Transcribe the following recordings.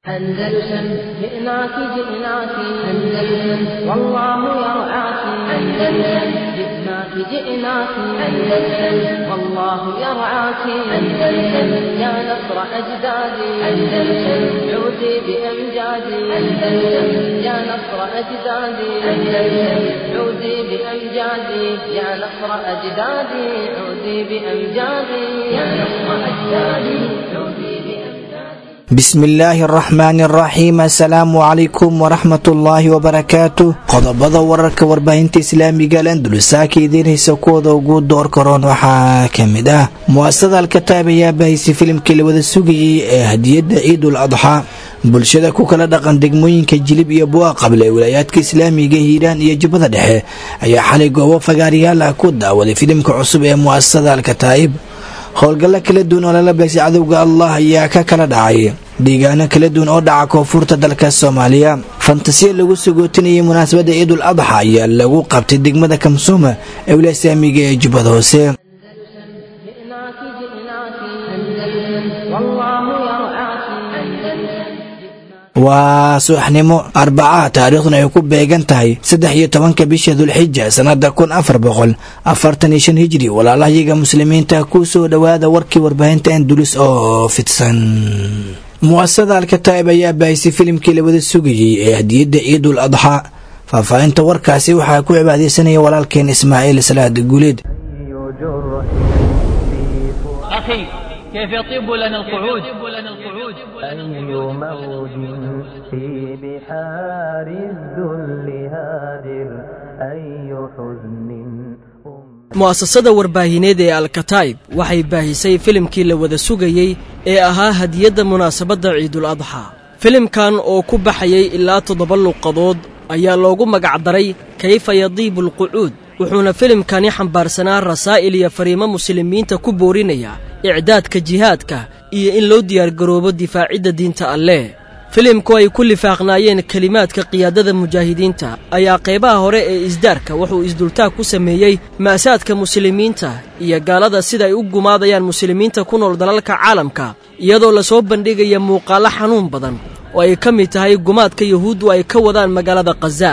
أندلسن جئناك جئناك أندلسن والله يرعاك أندلسن جئناك جئناك أندلسن والله يرعاك أندلسن يا نصر أجدادي أندلسن عودي بأمجادي أندلسن يا نصر أجدادي أندلسن عودي بأمجادي يا نصر أجدادي عودي بأمجادي يا نصر أجدادي عودي بأمجادي bismi illaahi araxmaani araxiim assalaamu calaykum waraxmatullaahi wabarakaatu qodobada wararka warbaahinta islaamiga alandalusaaka idiinhaysa kuwooda ugu door karoon waxaa ka mid ah mu'asasada alkataab ayaa bahaysay filimkii la wada sugayey ee hadiyadda ciidul adxaa bulshada ku kala dhaqan degmooyinka jilib iyo bu'a qable ee wilaayaadka islaamiga hiiraan iyo jubbada dhexe ayaa xalay goobo fagaarayaal ah ku daawaday filimka cusub ee mu'asasada alkataa'ib howlgallo kala duwan oo lala beegsay cadowga allah ayaa ka kala dhacay deegaano kala duwan oo dhaca koonfurta dalka soomaaliya fantasiya lagu sagootinayay munaasabadda ciidul adxa ayaa lagu qabtay degmada kamsuuma ee wilaaya islaamiga ee jubbada hoose جئناك جئناك أندلسن والله يرعاك أندلسن waa subaxnimo arbacaha taariikhduna ay ku beegan tahay saddex iyo tobanka bisha dulxija sannada kun afar boqol afartan iyo shan hijri walaalahayaga muslimiinta ku soo dhowaada warkii warbaahinta andulis oo fidsan mu'asasada alkataa'ib ayaa baahisay filimkii la wada sugayey ee hadiyadda ciidul adxaa faahfaahinta warkaasi waxaa ku cibaadeysanaya walaalkeen ismaaciil salaad guuleed أخي كيف يطيب لنا القعود أي موج في بحار الذل هادر أي حزن mu'asasada warbaahineed ee alkataa'ib waxay baahisay filimkii la wada sugayey ee ahaa hadiyadda munaasabadda ciidul adxaa filimkan oo ku baxayay ilaa toddoba luuqadood ayaa loogu magacdaray kayfa yadiibu alqucuud wuxuuna filimkani xambaarsanaa rasaa'il iyo fariimo muslimiinta ku boorinaya icdaadka jihaadka iyo in loo diyaargaroobo difaacidda diinta alleh filimku ay ku lifaaqnaayeen kelimaadka qiyaadada mujaahidiinta ayaa qaybaha hore ee isdaarka wuxuu isdultaag ku sameeyey ma'saadka muslimiinta iyo gaalada sida ay u gumaadayaan muslimiinta ku nool dalalka caalamka iyadoo lasoo bandhigaya muuqaallo xanuun badan oo ay ka mid tahay gumaadka yuhuuddu ay ka wadaan magaalada khaza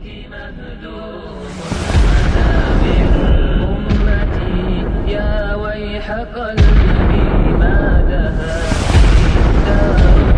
أمتي يا ويح قلبي ما دها دار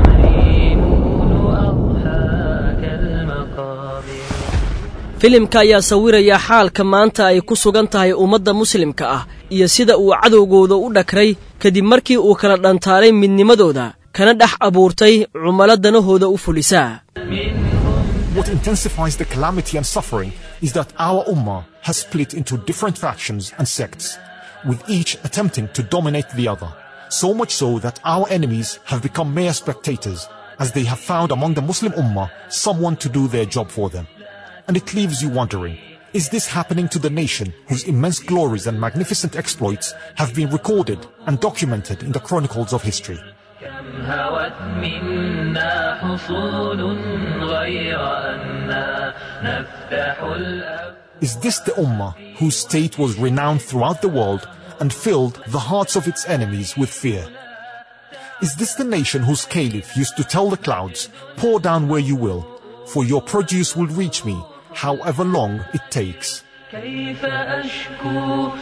المهيمون أضحاك المقابر filimka ayaa sawiraya xaalka maanta ay ku sugan tahay ummadda muslimka ah iyo sida uu cadowgooda u dhakray kadib markii uu kala dhantaalay midnimadooda kana dhex abuurtay cumalo danahooda u fulisaa What intensifies the calamity and suffering is that our Ummah has split into different factions and sects, with each attempting to dominate the other. So much so that our enemies have become mere spectators, as they have found among the Muslim Ummah someone to do their job for them. And it leaves you wondering, is this happening to the nation whose immense glories and magnificent exploits have been recorded and documented in the chronicles of history? كم هوت منا حصول غير أنا نفتح الأب Is this the Ummah whose state was renowned throughout the world and filled the hearts of its enemies with fear? Is this the nation whose caliph used to tell the clouds, pour down where you will, for your produce will reach me, however long it takes? كيف أشكو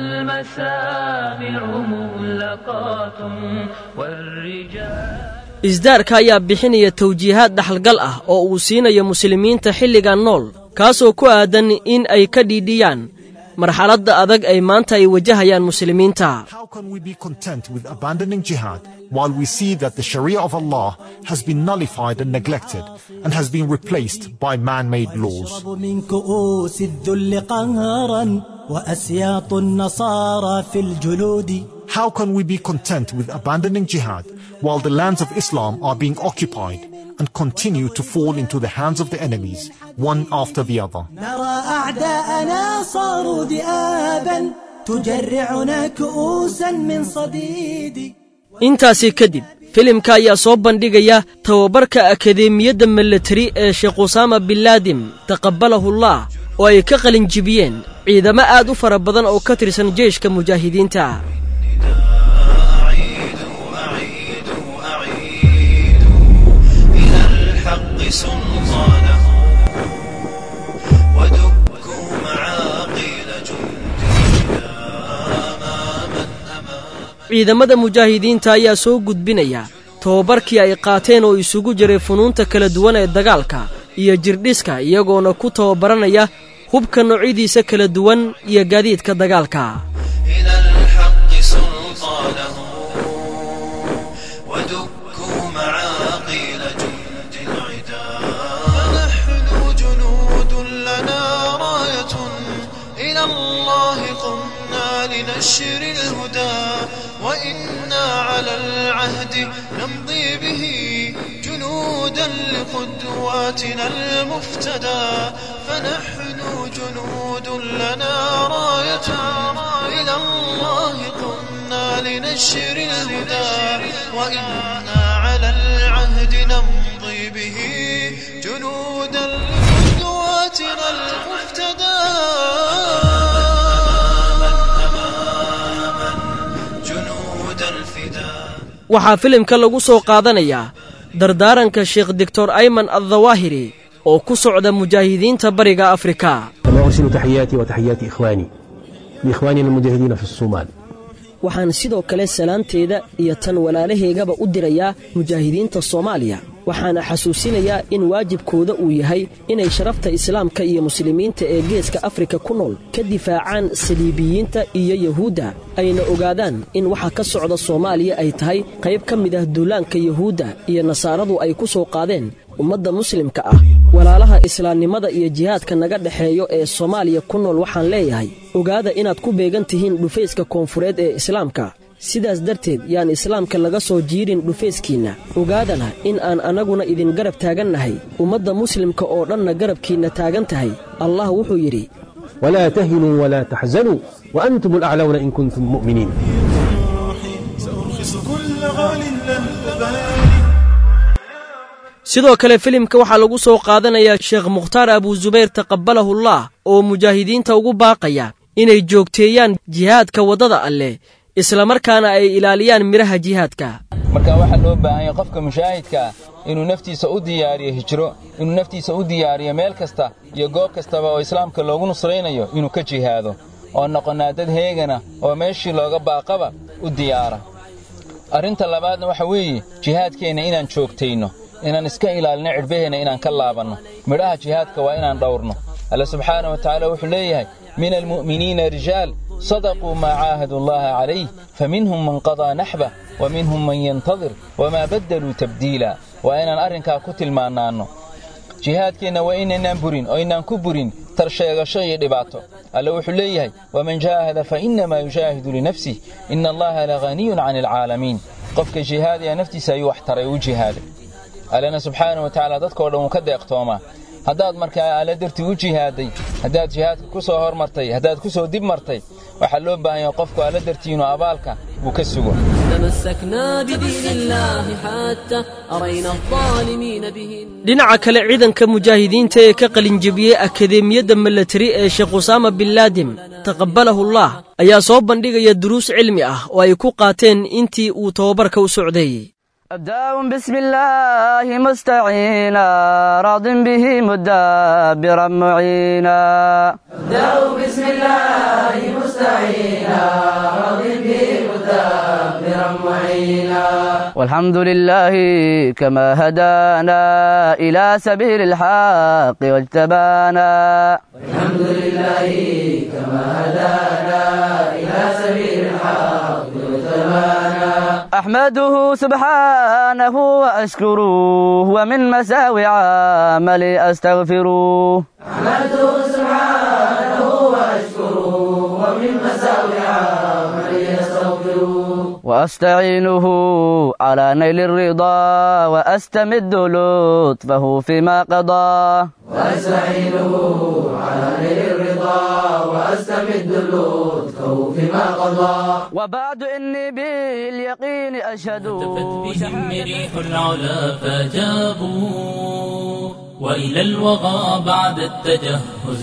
والمسامع مغلقات والرجال isdaarka ayaa bixinaya tawjiihaad dhaxalgal ah oo uu siinayo muslimiinta xilligan nool kaasoo ku aadan in ay ka dhiidhiyaan marxaladda adag ay maanta ay wajahayaan muslimiinta How can we be content with abandoning jihad while we see that the Sharia of Allah has been nullified and neglected and has been replaced by man-made laws? يشرب من كؤوس الذل قهرا وأسياط النصارى في الجلود How can we be content with abandoning jihad while the lands of Islam are being occupied and continue to fall into the hands of the enemies, one after the other? نرى أعداءنا صاروا ذئابا تجرعنا كؤوسا من صديد intaasi kadib filimka ayaa soo bandhigaya tababarka akadeemiyadda milatari ee sheekh usaama binlaadim taqabbalahullah oo ay ka qalin jibiyeen ciidamo aad u fara badan oo ka tirsan jeyshka mujaahidiinta ciidamada mujaahidiinta ayaa soo gudbinaya tobabarkii ay qaateen oo isugu jiray funuunta kala duwan ee dagaalka iyo jirdhiska iyagoona ku tababaranaya hubka noocyadiisa kala duwan iyo gaadiidka dagaalka إلى الحق سلطانه ودكوا معاقيل جند العدا فنحن جنود لنا راية إلى الله قمنا لنشر الهدى وإنا على العهد نمضي به جنودا لقدواتنا المفتدى فنحن جنود لنا راية إلى الله قمنا لنشر الهدى وإنا على العهد نمضي به جنودا لقدواتنا المفتدى جنود الفداء waxaa filimka lagu soo qaadanayaa dardaaranka sheekh doctor ayman addawaahiri oo ku socda mujaahidiinta bariga afrika كما أرسل تحياتي وتحيات إخواني لإخواننا المجاهدين في الصومال waxaan sidoo kale salaanteeda iyo tan walaalahaygaba u dirayaa mujaahidiinta soomaaliya waxaana xasuusinayaa in waajibkooda uu yahay inay sharafta islaamka iyo muslimiinta ee geeska afrika ku nool ka difaacaan saliibiyiinta iyo yahuudda ayna ogaadaan in waxa ka socda soomaaliya ay tahay qayb ka mid ah duulaanka yahuudda iyo nasaaradu ay ku soo qaadeen ummadda muslimka ah walaalaha islaamnimada iyo jihaadka naga dhexeeyo ee soomaaliya ku nool waxaan leeyahay ogaada inaad ku beegan tihiin dhufayska koonfureed ee islaamka sidaas darteed yaan islaamka laga soo jiirin dhufayskiinna ogaadana in aan annaguna idin garab taagannahay ummadda muslimka oo dhanna garabkiinna taagan tahay allah wuxuu yidhi ولا تهنوا ولا تحزنوا وأنتم الأعلون إن كنتم مؤمنين سأرخص كل غال لن أبالي sidoo kale filimka waxaa lagu soo qaadanayaa sheekh mukhtaar abuusubayr taqabbalahullah oo mujaahidiinta ugu baaqaya inay joogteeyaan jihaadka waddada alleh islamarkaana ay ilaaliyaan midhaha jihaadka marka waxaa loo baahan yahay qofka mushaahidkaa inuu naftiisa u diyaariyo hijro inuu naftiisa u diyaariyo meel kasta iyo goob kastaba oo islaamka loogu nusraynayo inuu ka jihaado oo noqonnaa dad heegana oo meeshii looga baaqaba u diyaara arrinta labaadna waxa weeye jihaadkeenna inaan joogtayno inaan iska ilaalino cidhbaheenna inaan ka laabanno midhaha jihaadka waa inaan dhawrno alle subxaana wa tacaala wuxuu leeyahay min almu'miniina rijaal صدقوا ما عاهدوا الله عليه فمنهم من قضى نحبه ومنهم من ينتظر وما بدلوا تبديلا وإن أرنكا كتل ما نانو jihaadkeenna waa inaynaan burin oo aynaan ku burin tarsheegasho iyo dhibaato alle wuxuu leeyahay waman jaahada fa innamaa yujaahidu linafsih ina allaha lahaniyun cani alcaalamiin qofka jihaadaya naftiisa ayuu wax taray u jihaaday allena subxaana wa tacaala dadkao dhan wuu ka deeqtoomaa haddaad markaa alle dartii u jihaaday haddaad jihaadka ku soo hormartay haddaad ku soo dib martay waxaa loo baahan yahay qofku alle dartii inuu abaalka uu ka sugo تمسكنا بدين الله حتى أرينا الظالمين به dhinaca kale ciidanka mujaahidiinta ee ka qalinjebiyey akadeemiyadda milatari ee sheekh usaama bin laadim taqabbalahullah ayaa soo bandhigaya duruus cilmi ah oo ay ku qaateen intii uu tababarka u socday أبدأ بسم الله مستعينا راض به مدبرا معينا أبدأ بسم الله مستعينا راض به مدبرا معينا والحمد لله كما هدانا إلى سبيل الحق واجتبانا والحمد لله كما هدانا إلى سبيل الحق واجتبانا أحمده سبحانه وأشكره ومن مساوي عملي أستغفره أحمده سبحانه وأشكره ومن مساوي عملي أستغفره وأستعينه على نيل الرضا وأستمد لطفه فيما قضى وأستعينه على نيل الرضا وأستمد لطفه فيما قضى وبعد إني باليقين أشهد بهم ريح العلا فجابوا وإلى الوغى بعد التجهز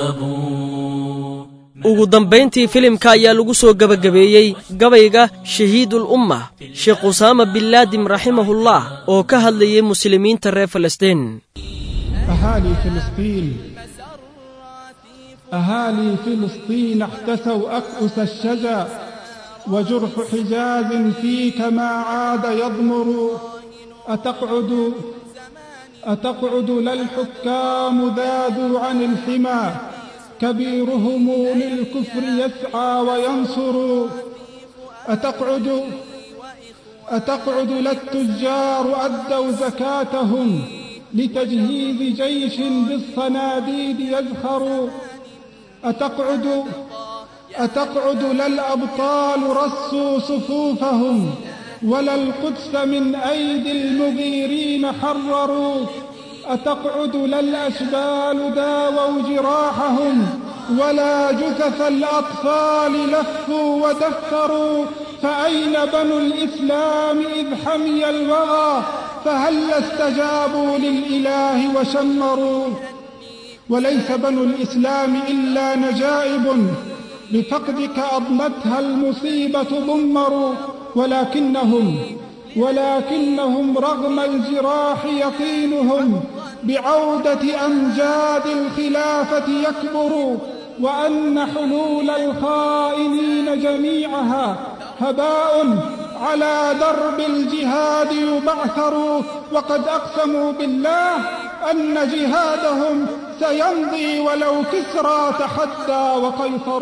ثابوا ugu dambayntii filimka ayaa lagu soo gebagabeeyey gabayga shahiidul umma sheekh usaama bin laadim raximahullah oo ka hadlayay muslimiinta reer falastiin أهالي فلسطين أهالي فلسطين احتسوا أكؤس الشجا وجرح حجاز فيك ما عاد يضمر أتقعد أتقعد لا الحكام ذادوا عن الحمى كبيرهم للكفر يسعى وينصر أتقعد أتقعد لا التجار أدوا زكاتهم لتجهيز جيش بالصناديد يزخر أتقعد أتقعد لا الأبطال رصوا صفوفهم ولا القدس من أيدي المغيرين حرروا أتقعد لا الأشبال داووا جراحهم ولا جثث الأطفال لفوا ودثروا فأين بنو الإسلام إذ حمي الوغى فهل استجابوا للإله وشمروا وليس بنو الإسلام إلا نجائب بفقدك أضمتها المصيبة ضمروا ولكنهم ولكنهم رغم الجراح يقينهم بعودة أمجاد الخلافة يكبر وأن حلول الخائنين جميعها هباء على درب الجهاد يبعثر وقد أقسموا بالله أن جهادهم سيمضي ولو كسرى تحدى وقيصر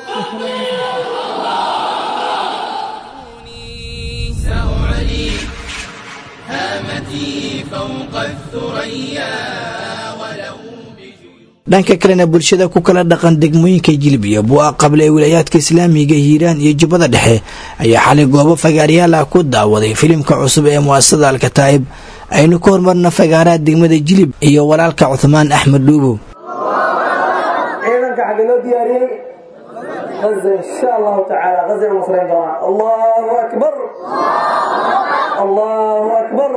سأعلي هامتي فوق الثريا ولو dhanka kalena bulshada ku kala dhaqan degmooyinka jilib iyo buu-a qable ee wilaayaadka islaamiga hiiraan iyo jubbada dhexe ayaa xalay goobo fagaaryaal ah ku daawaday filimka cusub ee mu'asasada alkataa'ib aynu ka hormarna fagaaraha degmada jilib iyo walaalka cuthmaan axmed dhuubow ciidanka xagga loo diyaariyey غزة إن شاء الله تعالى غزة المصريين طبعا الله أكبر الله أكبر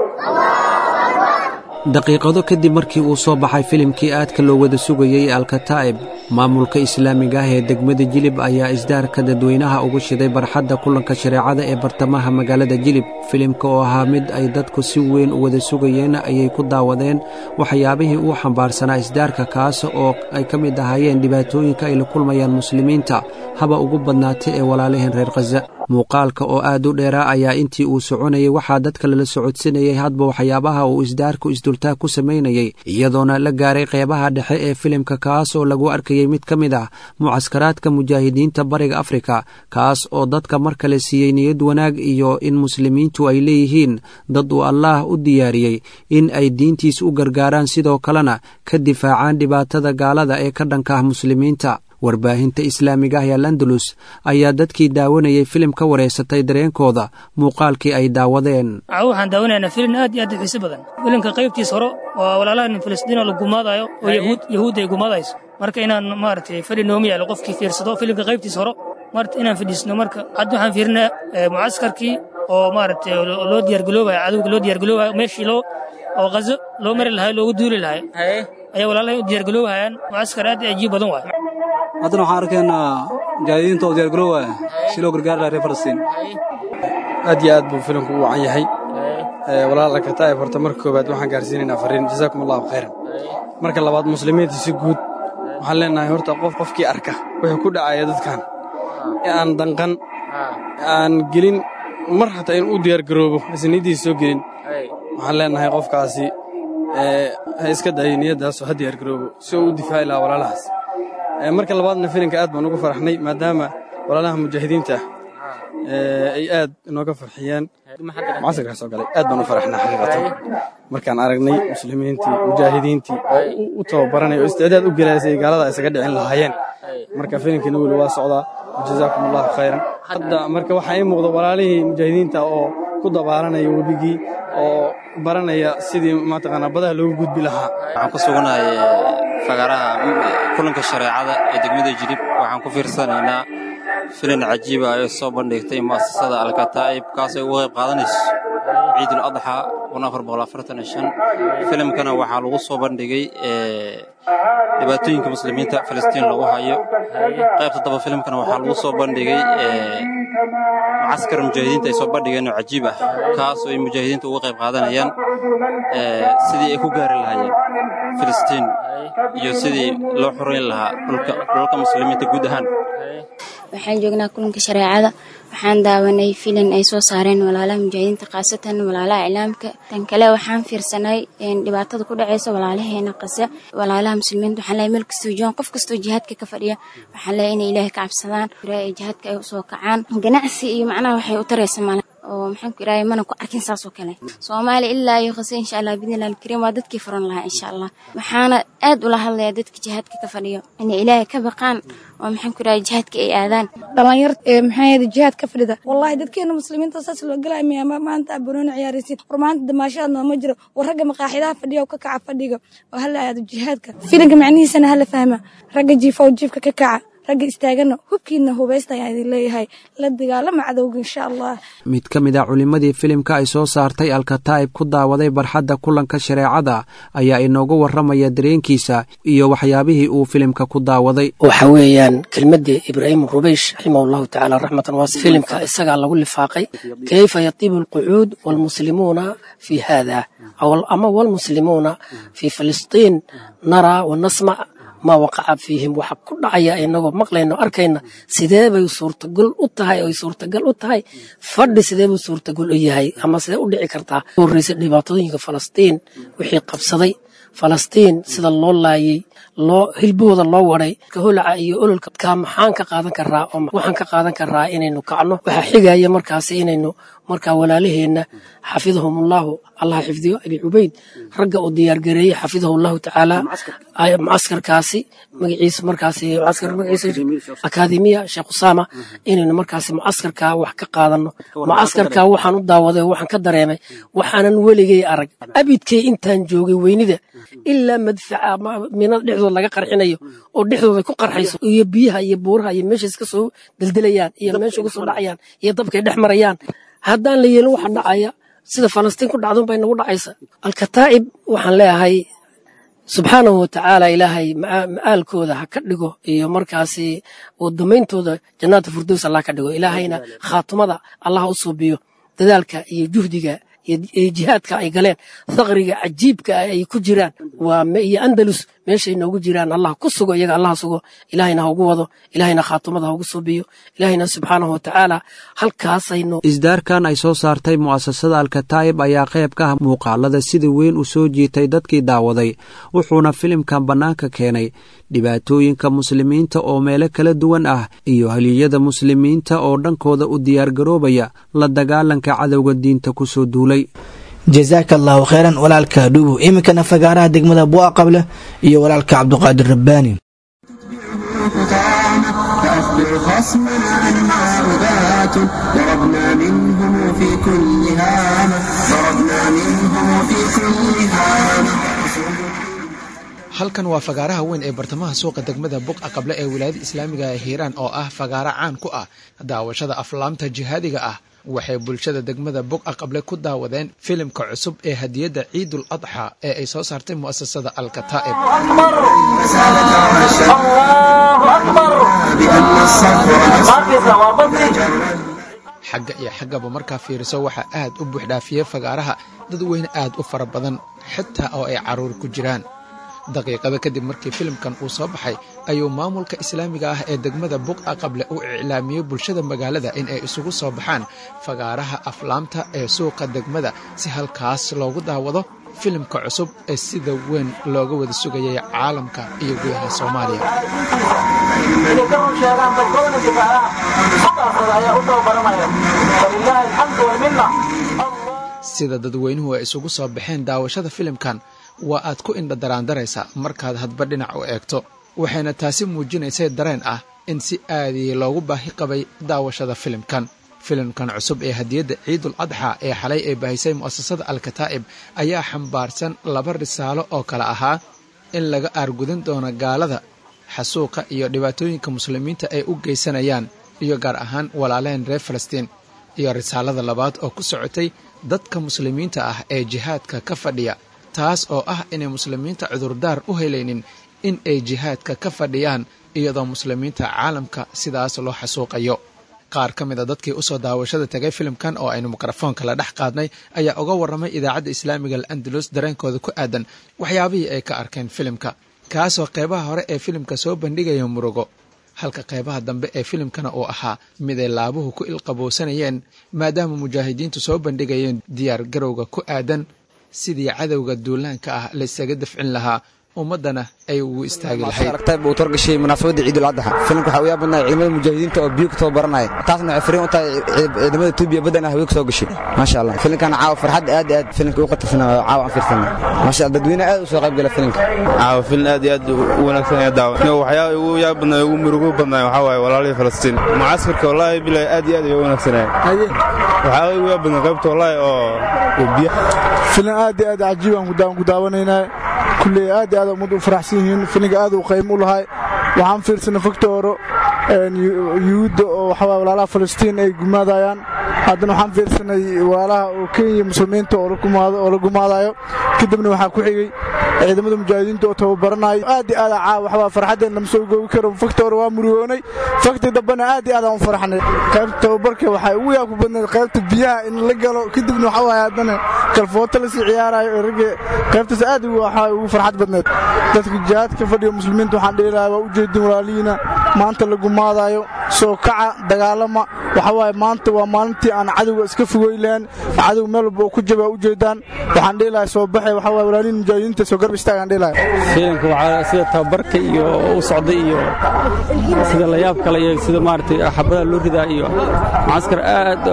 daqiiqado kadib markii uu soo baxay filimkii aadka loo wada sugayey alkataa'ib maamulka islaamiga ah ee degmada jilib ayaa isdaarka dadweynaha ugu shiday barxadda kulanka shareecada ee bartamaha magaalada jilib filimka oo ahaa mid ay dadku si weyn u wada sugayeen ayay ku daawadeen waxyaabihii uu xambaarsanaa isdaarka kaas oo ay ka mid ahaayeen dhibaatooyinka ay la kulmayaan muslimiinta haba ugu badnaatay ee walaalaheen reer khaza muuqaalka oo aad u dheeraa ayaa intii uu soconayay waxaa dadka lala socodsinayay hadba waxyaabaha uu isdaarku isdultaag ku samaynayay iyadoona la gaaray qeybaha dhexe ee filimka kaas oo lagu arkayey mid ka mid ah mucaskaraadka mujaahidiinta bariga afrika kaas oo dadka mar kale siiyey niyad wanaag iyo in muslimiintu ay leeyihiin dad uu allaah u diyaariyey in ay diintiis u gargaaraan sidoo kalena ka difaacaan dhibaatada gaalada ee ka dhanka ah muslimiinta warbaahinta islaamiga ah ee landalus ayaa dadkii daawanayay filim ka wareysatay dareenkooda muuqaalkii ay daawadeen waxaan daawanaynaa filin aad iyo aad u xiiso badan filimka qaybtiis hore oo walaalahan filistiin oo la gumaadayo oo yahuud yahuudda ay gumaadayso marka inaan maaragtay fadhi noomi yaalo qofkii fiirsado filimka qaybtiis hore marta inaan fadhiisno marka hadda waxaan fiirinaa mucaskarkii oo maaragtay loo diyaargaloobayo cadowga loo diyaargaloobayo meeshii loo oo qazo loo mari lahayo loogu duuli lahayo ayaa walaalahay u diyaargaloobayaan mucaskar aad iyo ajiib badan waayo haddana waxaan arkaynaa mujaahidiinta oo diyaargaroowaya si loo gargaari laha reer falastiin aad iyo aad buu filimku u wacan yahay walaal alkataa'ib horta marka koowaad waxaan gaarsiinaynaa fariin jazaakum allahu khayran marka labaad muslimiinta si guud waxaan leenahay horta qof qofkii arka wuxuu ku dhacaya dadkan ee aan danqan aan gelin mar hataa in u diyaargaroobo aysan niyaddiisa soo gelin waxaan leenahay qofkaasi ha iska dayo niyaddaasoo ha diyaargaroobo si uu u difaaci lahaa walaalahaas marka labaadna filimka aad baan ugu faraxnay maadaama walaalaha mujaahidiinta ah ay aad inooga farxiyeen mucasirkaa soo galay aad baan u faraxnaa xaqiiqatan markaan aragnay muslimiintii mujaahidiintii oo u tababaranay oo isticdaad u gelaya siday gaalada isaga dhicin lahaayeen marka filimkiina weli waa socdaa jazaakum allahu khayran hadda marka waxaa ii muuqda walaalihii mujaahidiinta oo ku dabaalanaya webigii oo baranaya sidii mataqaanaa badaha loogu gudbi lahaa waxaan ku suganahay fagaraha kulanka shareecada ee degmada jilib waxaan ku fiirsanaynaa filin cajiiba ay soo bandhigtay mu'asasada alkataa'ib kaasay uga qayb qaadanayso ciidul adxa filimkana waxaa lagu soo bandhigay dhibaatooyinka muslimiinta filistiin lagu hayo qaybta daba filimkana waxaa lagu soo bandhigay mucaskar mujaahidiinta ay soo bandhigeen oo cajiib ah kaasoo ay mujaahidiinta uga qayb qaadanayaan sidii ay ku gaari lahaayeen filistiin iyo sidii loo xorayn lahaa dhulka muslimiinta guud ahaan waxaan joognaa kulanka shareecada waxaan daawanay filin ay soo saareen walaalaha mujaahidiinta khaasatan walaalaha iclaamka tan kale waxaan fiirsanay dhibaatada ku dhacaysa walaalaheena qase walaalaha muslimiinta waxaan leeyahay meel kastoo joogan qof kastoo jihaadka ka fadhiya waxaan leeyahay inay ilaahay ka cabsadaan ay jihaadka ay usoo kacaan ganacsi iyo macnaha waxay u taraysa male oo maxaan ku iraahay mana ku arkin saas oo kale soomaaliya ilaa iyo qase insha allah bidnillahi alkariim waa dadkii furan lahaa insha allah waxaana aad ula hadlayaa dadka jihaadka ka fadhiyo inay ilaahay ka baqaan oo maxaan ku iraahay jihaadka ay aadaan dhalinyarta ee maxaa yada jihaad ka fadhida wallahi dadkeena muslimiinta saas loo galaya miyaa maanta abanooni ciyaaraysid war maanta damaashaad nooma jiro war ragga maqaaxidaha fadhiya oo ka kaca fadhiga oo hala aado jihaadka filinka macnihiisana hala fahma ragga jiifa oo jiifka ka kaca ragga istaagana hubkiina hubaysta ayaan idin leeyahay la dagaalama cadowga insha allah mid ka mid a culimmadii filimka ay soo saartay alkataa'ib ku daawaday barxadda kulanka shareecada ayaa inoogu warramaya dareenkiisa iyo waxyaabihii uu filimka ku daawaday waxa weeyaan kelmaddii ibraahim rubeysh raximahu llahu tacaala raxmatan waas filimka isagaa lagu lifaaqay kayfa yatibu alqucuud waalmuslimuuna fi hada ama waalmuslimuuna fi filistiin naraa wanasmac ma waqaca fiihim waxa ku dhacaya inagoo maqlayno arkayna sidee bay suurtagal u tahay oy suurtagal u tahay fadhi sidee buu suurtagal u yahay ama sidee u dhici kartaa horreysay dhibaatooyinka falastiin wixii qabsaday falastiin sida loo laayay loo hilbahooda loo waday kaholaca iyo ololka kaa maxaan ka qaadan karaa oo waxaan ka qaadan karaa inaynu kacno waxaa xigaya markaasi inaynu markaa walaalaheenna xafidahumullahu allah xifdiyo abi cubayd ragga uu diyaargareeyey xafidahu llahu tacaala mucaskarkaasi magaciisa markaasi mucaskar magaciisa akaademiya sheekh usaama inaynu markaasi mucaskarkaa wax ka qaadano mucaskarkaa waxaan u daawaday oo waxaan ka dareemay waxaanan weligay arag abidkay intaan joogay weynida ilaa madfaca minada dhexdooda laga qarxinayo oo dhexdooda ku qarxayso iyo biyaha iyo buuraha iyo meeshay iska soo deldelayaan iyo meesha uga soo dhacayaan iyo dabkay dhex marayaan haddaan la yeelin waxa dhacaya sida falastiin ku dhacdun bay nagu dhacaysa alkataa'ib waxaan leeyahay subxaanahu watacaala ilaahay ma'aalkooda ha ka dhigo iyo markaasi wadameyntooda jannaata firdows allah ka dhigo ilaahayna khaatumada allah u suubiyo dadaalka iyo juhdiga iyo jihaadka ay galeen thaqriga cajiibka ay ku jiraan waa iyo andalus meeshay noogu jiraan allah ku sugo iyaga allah sugo ilaahayna ha ugu wado ilaahayna khaatumada ha ugu suubiyo ilaahayna subxaanahu watacaala halkaasaynu isdaarkan ay soo saartay mu'asasada alkataa'ib ayaa qayb ka ah muuqaalada sida weyn u soo jiitay dadkii daawaday wuxuuna filimkan bannaanka keenay dhibaatooyinka muslimiinta oo meelo kala duwan ah iyo haliyada muslimiinta oo dhankooda u diyaargaroobaya la dagaalanka cadowga diinta ku soo duulay jasaaka allaahu kheyran walaalka dhuubu iminkana fagaaraha degmada bu'a qable iyo walaalka cabduqaadir rabbaani فأخبر خصمنا أننا أبات ضربنا منهم في كل هامة ضربنا منهم في كل هامة halkan waa fagaaraha weyn ee bartamaha suuqa degmada buqa qable ee wilaayada islaamiga ee hiiraan oo ah fagaaro caan ku ah daawashada aflaamta jihaadiga ah waxay bulshada degmada buqa qable ku daawadeen filimka cusub ee hadiyadda ciidul adxa ee ay soo saartay mu'asasada alkataa'ib xagga iyo xaggaba markaa fiiriso waxaa aad u buuxdhaafiyey fagaaraha dad weyne aad u fara badan xitaa oo ay carruur ku jiraan daqiiqada kadib markii filimkan uu soo baxay ayuu maamulka islaamiga ah ee degmada buqa qable u iclaamiyey bulshada magaalada in ay isugu soo baxaan fagaaraha aflaamta ee suuqa degmada si halkaas loogu daawado filimka cusub ee sida weyn looga wada sugayay caalamka iyo gudaha soomaaliya sida dadweynuhu ay isugu soo baxeen daawashada filimkan waa aad ku indha daraandaraysa markaad hadba dhinac u eegto waxayna taasi muujinaysay dareen ah in si aadii loogu baahi qabay daawashada filimkan filimkan cusub ee hadiyadda ciidul adxa ee xalay ay baahisay mu'asasada alkataa'ib ayaa xambaarsan laba risaalo oo kale ahaa in laga aargudan doono gaalada xasuuqa iyo dhibaatooyinka muslimiinta ay u geysanayaan iyo gaar ahaan walaaleen reer falastiin iyo risaalada labaad oo ku socotay dadka muslimiinta ah ee jihaadka ka fadhiya taas oo ah inay muslimiinta cudurdaar u helaynin in ay jihaadka ka fadhiyaan iyadoo muslimiinta caalamka sidaas loo xasuuqayo qaar ka mid a dadkii usoo daawashada tegay filimkan oo aynu mikrofoonka la dhex qaadnay ayaa uga warramay idaacadda islaamiga al andalus dareenkooda ku aadan waxyaabihii ay ka arkeen filimka kaasoo qeybaha hore ee filimka soo bandhigaya murugo halka qeybaha dambe ee filimkana uu ahaa mid ay laabuhu ku ilqabowsanayeen maadaama mujaahidiintu soo bandhigayeen diyaar garowga ku aadan sidii cadowga duulaanka ah laysaga dafcin lahaa ummaddana ay ugu istaagi lahayd aragtay buu torgashay munaasabadda ciidul adxa filimka waxaa u yaab badnaya ciidamada mujaahidiinta oo biyo ka tababaranaya taasna waxay fariin u tahay ciidamada tuubiya badan ah haween ka soo gashay maasha allah filimkan caawa farxad aad aad filimka u qatarsanaa caawa aan fiirsanay maasha allah dadweyne aad u soo qayb gala filimka caawa filin aad iyo aad u wanaagsan ayaa daawa waxyaaba ugu yaab badnaa ugu murugo badnaa waxaa waaye walaalihii falastiin mucaskarka wallaahi bilahi aad iyo aad ayuu wanaagsanaya waxyaaba ugu yaab badnaa qaybta wallaahi oo biyo filim aad iyo aad cajiib aan ku daawanaynaa kulley aad iyo aad ummaddu u faraxsan yihiin filinka aad uu qaymo u lahay waxaan fiirsanay fogta horo yuhuudda oo waxaa walaalaha falastiin ay gumaadayaan haddana waxaan fiirsanay walaalaha oo kenya muslimiinta oo la gumaadayo kadibna waxaa ku xigay ciidamada mujaahidiinta oo tababaranayo aad iyo aad caa waxbaa farxaddeen lama soo goobi karo fakta hore waa murugoonay fakti dambena aad iyo aad aan u farxnay qaybta tababarka waxay ugu yaab ku badnayd qaybta biyaha in la galo kadibna waxa waaye haddana kalfooto lasii ciyaarayo ragga qaybtaas aad waxaa ugu farxad badnayd dadka jihaadka fadhiga muslimiinta waxaan dhihi lahaa waa u jeedin walaalihiina maanta la gumaadayo soo kaca dagaalama waxa waaye maanta waa maalintii aan cadowga iska fogoy lahayn cadow meel walba oo ku jaba u jeedaan waxaan dhihi lahaa soo baxe waxa waaye walaalihin mujaahidiinta soo garb istaagaan dhihi lahaa fiilanka waxaa sida tababarka iyo u socday iyo sida layaab kale iyo sida maaragtay xabadaha loo ridaa iyo mucaskar aad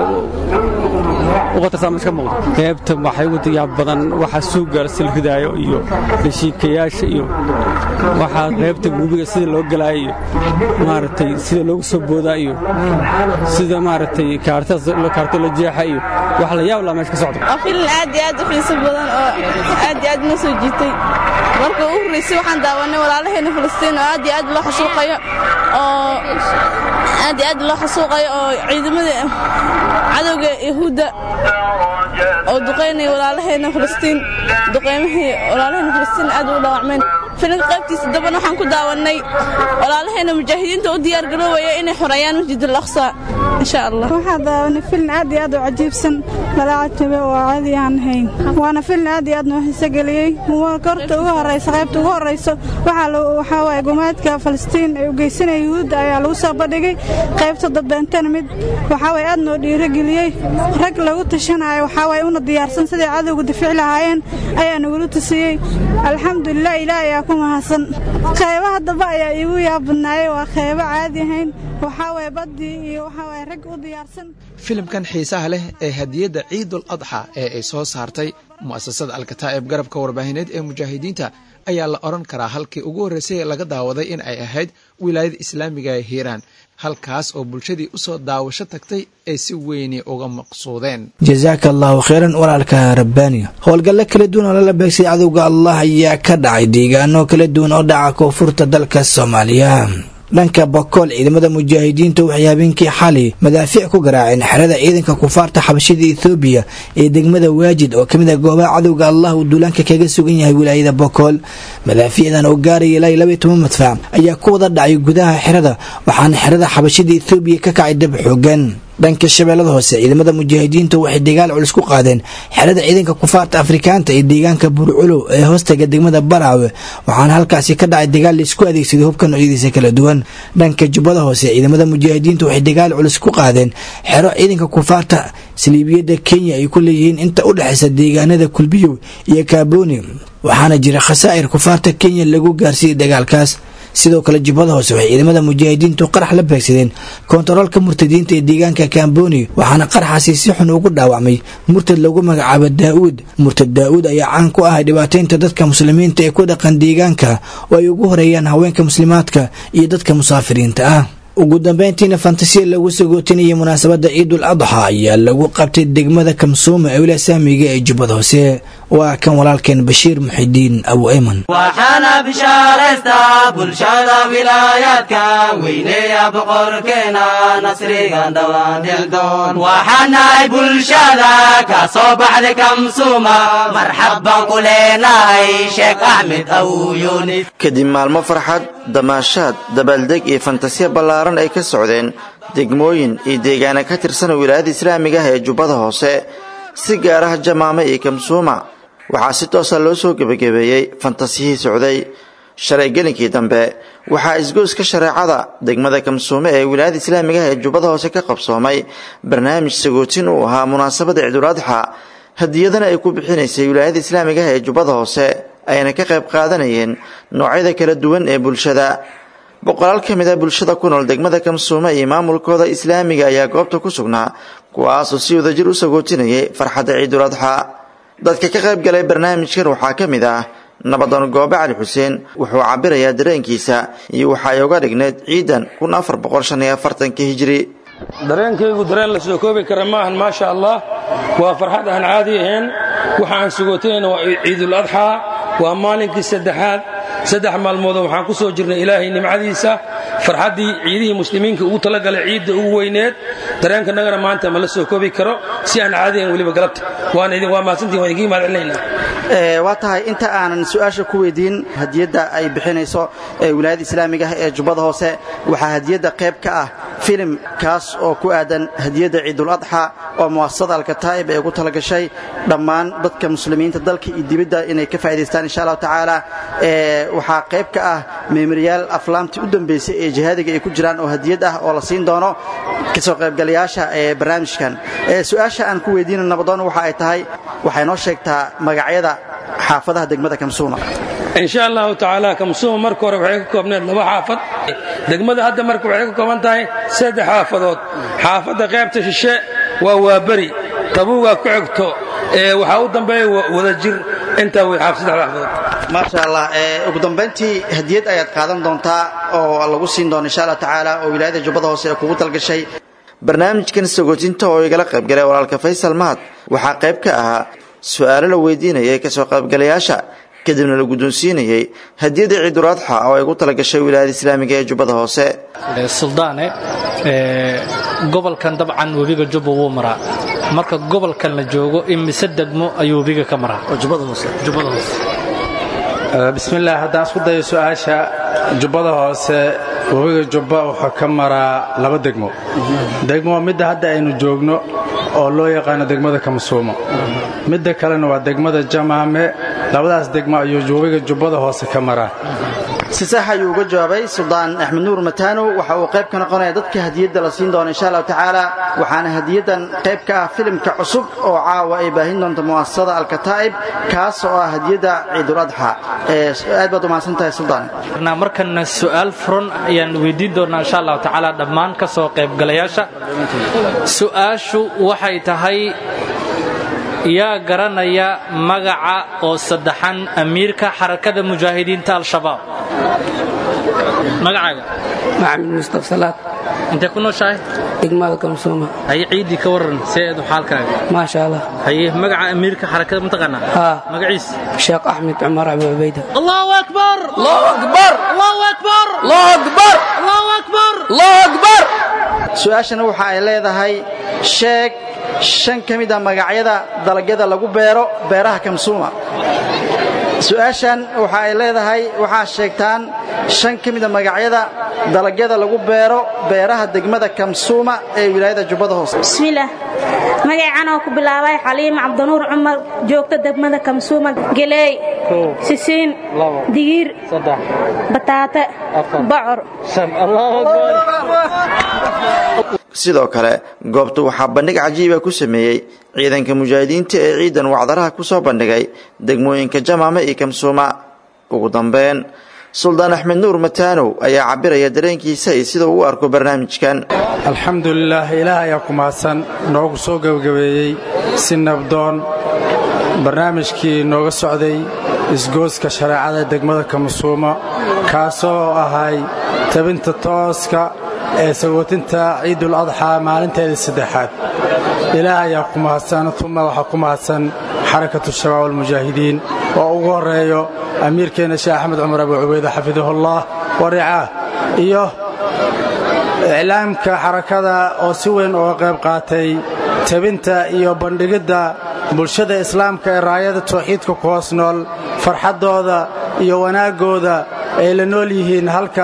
u qatarsan iska muuqda qaybta waxay ugu yaab badan waxa suuga sil ridaayo iyo heshiikayaasha iyo waxaa qaybta gubiga sida loo galaayo iyo maaragtay sida loogu soo boodaa iyo sida maaragtay kaarto la jeexa iyo wax la yaab laa meesha ka socda waa filin aad iyo aad u xiiso badan oo aad iyo aad noo soo jiitay marka ugu horreysay waxaan daawanay walaalaheena falastiin oo aad iyo aad loo xasuuqayo oo aad iyo aad loo xasuuqayo oo ciidamada cadowga yahuudda oo duqaynaya walaalaheena falastiin duqaymihii walaalaheena falastiin aad ugu dhaawacmeen filinka qaybtiisa dambana waxaan ku daawannay walaalaheena mujaahidiinta u diyaargaroobaya inay xoreeyaan masjid al aqsa insha allah waxaa daawanay filin aad iyo aad u cajiibsan lalacajabe oo caadi aan ahayn waana filin aad iyo aad noo xiso geliyey korta ugu horeysa qaybta ugu horeyso waxaa waaye gumaadka falastiin ee u geysanaya yuhuudda ayaa lagu soo bandhigay qaybta dambeentana mid waxaa waye aad noo dhiirogeliyey rag lagu tashanayo waxaa waye una diyaarsan siday cadowga difici lahaayeen ayaa nagula tusiyey alxamdulilah ilaah ayaa ku mahadsan qaybaha dambe ayaa iigu yaabadnaayey waa qaybo caadi ahayn waxaa waye baddii iyo waxaa waye rag u diyaarsan filimkan xiisaha leh ee hadiyadda ciidul adxa ee ay soo saartay mu'asasada alkataa'ib garabka warbaahineed ee mujaahidiinta ayaa la odhan karaa halkii ugu horreysay laga daawaday in ay ahayd wilaayada islaamiga ee hiiraan halkaas oo bulshadii usoo daawasho tagtay ay si weyni uga maqsuudeen jasaaka allahu kheyran walaalka rabbaaniya howlgallo kala duwan oo lala beegsay cadowga allah ayaa ka dhacay deegaano kala duwan oo dhaca koonfurta dalka soomaaliya dhanka bakool ciidamada mujaahidiinta waxay habeenkii xali madaafiic ku garaaceen xerada ciidanka kufaarta xabashida ethoobiya ee degmada waajid oo kamid ah goobaha cadowga allah uu duulaanka kaga sugan yahay wilaayada bakool madaafiicdan oo gaaraya ilaa labaiy toban madfac ayaa ku wada dhacay gudaha xerada waxaana xerada xabashida ethoobiya ka kacay dab xoogan dhanka shabeellada hoose ciidamada mujaahidiinta waxay dagaal culus ku qaadeen xerada ciidanka kufaarta afrikaanta ee deegaanka burculow ee hoostaga degmada baraawe waxaana halkaasi ka dhacay dagaal laisku adeegsaday hubka noocyadiisa kala duwan dhanka jubbada hoose ciidamada mujaahidiinta waxay dagaal culus ku qaadeen xero ciidanka kufaarta saliibiyadda kenya ay ku leeyihiin inta u dhexaysa deegaanada kulbiyow iyo kaaboni waxaana jira khasaa'ir kufaarta kenya lagu gaarsiiyey dagaalkaas sidoo kale jubbada hoose waxay ciidamada mujaahidiintu qarax la beegsadeen koontaroolka murtadiinta ee deegaanka kamboni waxaana qaraxaasi si xun ugu dhaawacmay murtad lagu magacaabo daa'uud murtad daa'uud ayaa caan ku ahay dhibaataynta dadka muslimiinta ee ku dhaqan deegaanka oo ay ugu horeeyaan haweenka muslimaadka iyo dadka musaafiriinta ah ugu dambeyntiina fantasiya lagu sagootinayay munaasabadda ciidul adxa ayaa lagu qabtay degmada kamsuuma ee wilaaya saamiga ee jubbada hoose waa kan walaalkeen bashiir muxidiin abu ayman waxaana bishaaraystaa bulshada wilaayaadka weyneeya boqorkeena nasrigan dhawaandildoon waxaanahay bulshada ka soo baxday kamsuuma marxabban ku leenahay sheekh axmed awuyonis kadib maalmo farxad damaashaad dabaaldeg iyo fantasiya ballaaran ay ka socdeen degmooyin iyo deegaana ka tirsan wilaayada islaamiga ah ee jubbada hoose si gaar ah jamaame iyo kamsuuma waxaa si toosa loo soo gebagabeeyey fantasiyihii socday shalay gelinkii dambe waxaa isgoyska shareecada degmada kamsuume ee wilaayada islaamiga ah ee jubbada hoose ka qabsoomay barnaamij sagootin uu ahaa munaasabada ciiduladxa hadiyadana ay ku bixinaysay wilaayada islaamiga ah ee jubbada hoose ayna ka qayb qaadanayeen noocyada kala duwan ee bulshada boqolaal ka mid a bulshada ku nool degmada kamsuume iyo maamulkooda islaamiga ayaa goobta ku sugnaa kuwaasoo si wadajir u sagootinayay farxadda ciiduladxa dadka ka qayb galay barnaamijkan waxaa ka mid ah nabadoon goobe cali xuseen wuxuu cabirayaa dareenkiisa iyo waxa ay uga dhigneyd ciidan kun afar boqol shan iyo afartanka hijri dareenkaygu dareen la soo koobi kara maahan maasha allah waa farxad aan caadi ahayn waxa aan sugootinayna waa ciidul adxaa waa maalinkii saddexaad saddex maalmoodoo waxaan ku soo jirnay ilaahay nimcadiisa farxaddii ciidihii muslimiinka ugu talagalay ciidda ugu weyneed dareenkanagana maanta ma la soo koobi karo si aan caadi ahayn weliba galabta waan idin waa mahadsantihin waan idinkiin mahad celinaynaa waa tahay inta aanan su-aasha ku weydiin hadiyadda ay bixinayso wilaayada islaamiga ah ee jubbada hoose waxaa hadiyadda qayb ka ah filim kaas oo ku aadan hadiyadda ciidul adxa oo mu'asasada alkataa'ib ee ugu talagashay dhammaan dadka muslimiinta dalka iyo dibadda inay ka faa'idaystaan insha allahu tacaala waxaa qayb ka ah meemoriyaal aflaamtii u dambaysay ee jihaadiga ay ku jiraan oo hadiyad ah oo la siin doono kasoo qaybgalayaasha ee barnaamijkan su-aasha aan ku weydiina nabadoon waxa ay tahay waxay noo sheegtaa magacyada xaafadaha degmada kamsuuma insha allahu tacaala kamsuuma marka hore waxay ka koobneed laba xaafad degmada hadda marka waxay ka kooban tahay saddex xaafadood xaafadda qaybta shishe waa waaberi tabuugaa ku xigto waxaa u dambeeya wadajir intaa way xaaf saddex xaafadood maasha allah ugu dambayntii hadiyad ayaad qaadan doontaa oo lagu siin doono insha allah tacaala oo wilaayada jubbada hoose ee kugu talgashay barnaamijkan sagootinta oo igala qaybgalay walaalka faysal mahad waxaa qayb ka ahaa su-aalo la weydiinayay kasoo qaybgalayaasha kadibna la guddoonsiinayey hadiyadda ciiduladxa oo ay gu talagashay wilaayada islaamiga ee jubbada hoose suldaane gobolkan dabcan webiga jubba wuu maraa marka gobolkan la joogo imise degmo ayuu webiga ka maraa bismillaah haddaan isku dayo su-aasha jubbada hoose webiga jubba wuxuu ka maraa laba degmo degmo waa midda hadda aynu joogno oo loo yaqaano degmada kamsuumo midda kalena waa degmada jamaame labadaas degmo ayuu webiga jubbada hoose ka maraa si sax ayuu uga jawaabay suldaan axmed nuur mataanow waxa uu qayb ka noqonaya dadka hadiyadda la siin doono insha allahu tacaala waxaana hadiyaddan qayb ka ah filimka cusub oo caawa ay baahin doonto mu'asasada alkataa'ib kaas oo ah hadiyadda ciidul adxa aad baad umahadsan tahay suldaan markana su'aal furan ayaan weydiin doonaa insha allahu tacaala dhammaan ka soo qaybgalayaasha su'aashu waxay tahay yaa garanaya magaca oo saddexan amiirka xarakada mujaahidiinta al-shabaab magacaaga maxamed mustaf salaad intee ku nooshahay degmada kamsuuma haye ciiddii ka warran seedu xaalkaaga maasha allah haye magaca amiirka xarakada mataqaanaa haa magaciis sheekh axmed cumar abu cubayda allahu akbar allahu akbar allahu akbar allahu akbar allahu akbar allahu akbar su-aashana waxa ay leedahay sheeg shan ka mid a magacyada dalagyada lagu beero beeraha kamsuuma su-aashan waxa ay leedahay waxaa sheegtaan shan ka mid a magacyada dalagyada lagu beero beeraha degmada kamsuuma ee wilaayada jubbada hoose bismillaah magacaan oo ku bilaabay xaliim cabdinuur cumar joogta degmada kamsuuma geleey sisiin digiir bataate bocor sidoo kale goobta waxaa bandhig cajiiba ku sameeyey ciidanka mujaahidiinta ee ciidan wacdaraha ku soo bandhigay degmooyinka jamaame iyo kamsuuma ugu dambeyn suldaan axmed nuur mataanow ayaa cabiraya dareenkiisa iyo sida uu u arko barnaamijkan alxamdulilaah ilaah ayaa ku mahadsan noogu soo gebagabeeyey si nabdoon barnaamijkii nooga socday isgooska shareecada degmada kamsuuma kaasoo ahay tabinta tooska ee sagootinta ciidul adxaa maalinteedii saddexaad ilaah ayaa ku mahadsan uma waxaa ku mahadsan xarakatu shabaab almujaahidiin oo ugu horreeyo amiirkeenna sheekh axmed cumar abu cubayde xafidahullah waricaah iyo iclaamka xarakada oo si weyn uga qayb qaatay tebinta iyo bandhigidda bulshada islaamka ee raayada tawxiidka ku hoos nool farxaddooda iyo wanaaggooda ay la nool yihiin halka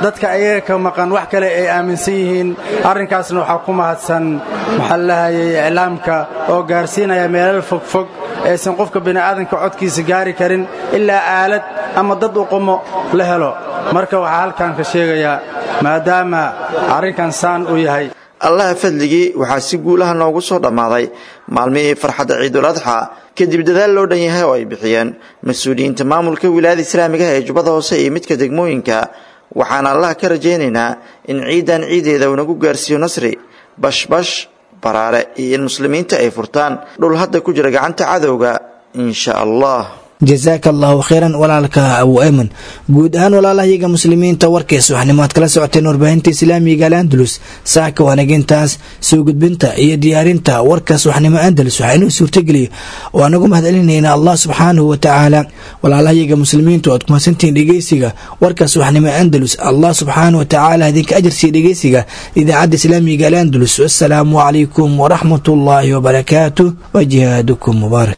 dadka ayaga ka maqan wax kale ay aaminsan yihiin arrinkaasna waxaa ku mahadsan maxaa lahayay iclaamka oo gaarsiinaya meelal fogfog aysan qofka bini'aadanka codkiisa gaari karin ilaa aalad ama dad u qumo la helo marka waxaa halkan ka sheegayaa maadaama arrinkan saan u yahay allaha fadligii waxaa si guulaha noogu soo dhammaaday maalmihii farxadda ciidul adxa kadib dadaal loo dhan yahay oo ay bixiyeen mas-uuliyiinta maamulka wilaayada islaamigaha ee jubbada hoose iyo midka degmooyinka waxaan allaha ka rajaynaynaa in ciidan ciideeda uu nagu gaarsiiyo nasri bashbash baraare iyo in muslimiinta ay furtaan dhul hadda ku jira gacanta cadowga insha allah jasaaka allahu khayran walaalka abu ayman guud ahaan walaalahayaga muslimiinta warkaysa waxnimo aad kala socoteen warbaahinta islaamiga al andalus saaka wanagintaas soo gudbinta iyo diyaarinta warkaas waxnimo andalus waxaa inuu suurtageliya oo anagu mahadcelinayna allah subxaanahu wa tacaala walaalahayaga muslimiintu aad kumadsantihiin dhegeysiga warkaas waxnimo andalus allah subxaanahu wa tacaala idinka ajarsiiya dhegeysiga idaacadda islaamiga al andalus wasalaamu calaykum waraxmat ullaahi wabarakaatuh wa jihaadukum mubaarak